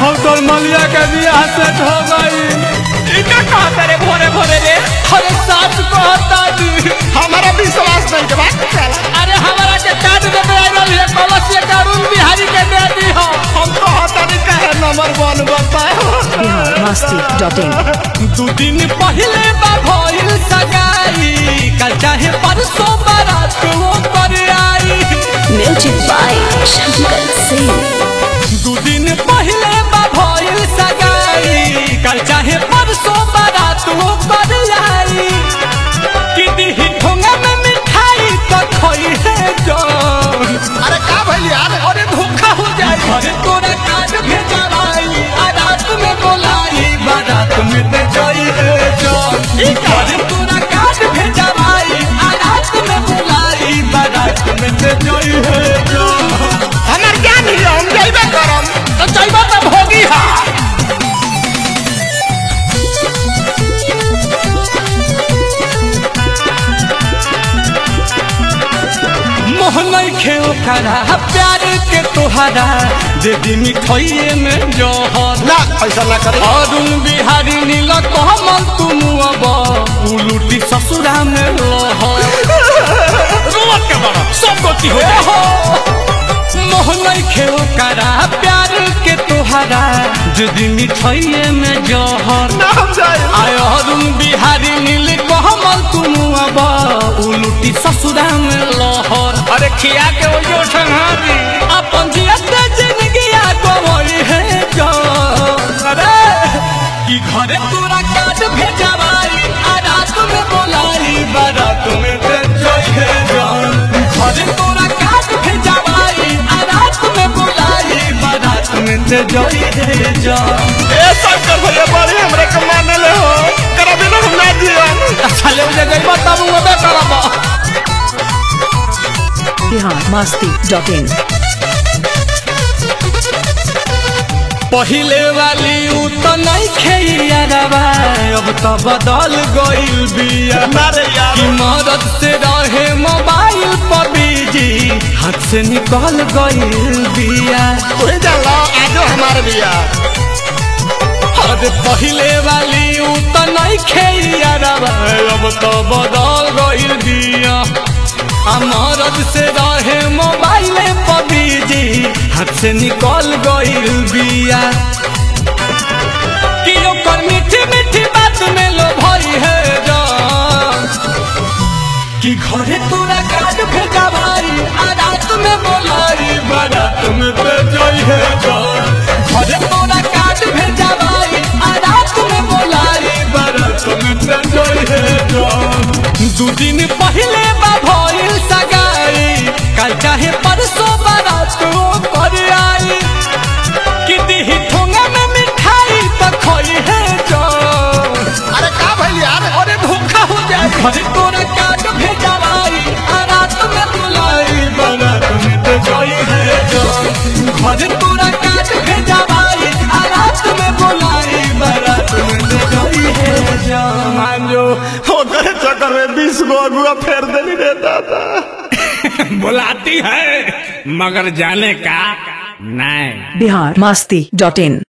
हम तोर मलिया के बियाह सेट हो गई इका कहता रे भोरे भोरे रे अरे सच कहता जी हमारा विश्वास नहीं के बात चला अरे हमारा के काट दे आइल है कलसिया के अरुण बिहारी के दे दी हो हम कहता नहीं कहे नंबर वन बताए बिहार मस्ती डॉट इन दू दिन पहले बा भइल सगाई कल चाहे परसों बारात वो कर आई म्यूजिक बाय शंकर सिंह दू दिन पहले बा भइल सगाई कल चाहे परसों बारात वो कर आई कि दिही ठोंगा में मिठाई तो खोई है जान अरे का भइल यार अरे धोखा हो जाए अरे तोरा काट भेजवाई आ रात में बोलाई बारात में ते जाई है जान अरे तोरा काट भेजवाई आ रात में बोलाई बारात में ते जाई है जान हमार ज्ञान ही हम जइबे करम तो जाइबा त भोगी हा मोहनई खेल करा प्यार के तोहरा दे दी मिठाइए में जोहर ना ऐसा ना करे अरुण बिहारी नील कमल तुम अब उलूटी ससुरा में लहर रोवत के बड़ा सब गति हो जाए मोहनई खेल करा प्यार के तोहरा जदी मिठाइए में जहर ना हम जाए आय अरुण बिहारी नील कमल तुम अब उलूटी ससुरा में लहर अरे खिया के वो जो ठंगारी अपन जियते जिंदगी गवई है जान अरे कि घरे तोरा काट भेजवाई आ रात में बोलाई बारात में ते जोई है जान घरे तोरा काट भेजवाई आ रात में बोलाई बारात में ते जोई है जान ए शंकर भैया बड़े हमरे के माने ले हो करबे ना हम ना जियन अच्छा ले जे गई बताबू मैं करबा बिहार मस्ती डॉट इन पहिले वाली उ त नहीं खेइया रवा अब त बदल गइल बिया अरे यार कि मदद से रहे मोबाइल पर बिजी हाथ से निकल गइल बिया तू ही जान लो आजो हमारे बिया अरे पहिले वाली उ त नहीं खेइया रवा अब त बदल गइल बिया आ मदद से रहे मोबाइल पर बिजी हाथ से निकल गइल बिया कि ओकर मीठी मीठी बात में लो भई है जान कि घरे तोरा काट भेजवाई आ रात में बोलाई बारात में ते जाई है जान घरे तोरा काट भेजवाई आ रात में बोलाई बारात में ते जाई है जान दू दिन पहले बा भइल सगाई कल चाहे परसों बारात वो कर आई कि दिही ठोंगा में मिठाई तो खोई है जान अरे का भइल यार अरे धोखा हो जाए घरे तोरा काट भेजवाई आ रात में बुलाई बारात में तो जाई है जान घरे तोरा काट भेजवाई आ रात में बुलाई बारात में तो जाई है जान मान जो ओकरे चक्कर में बीस गो अगुआ फेर देनी रे दादा बुलाती है मगर जाने का नहीं बिहार मस्ती डॉट इन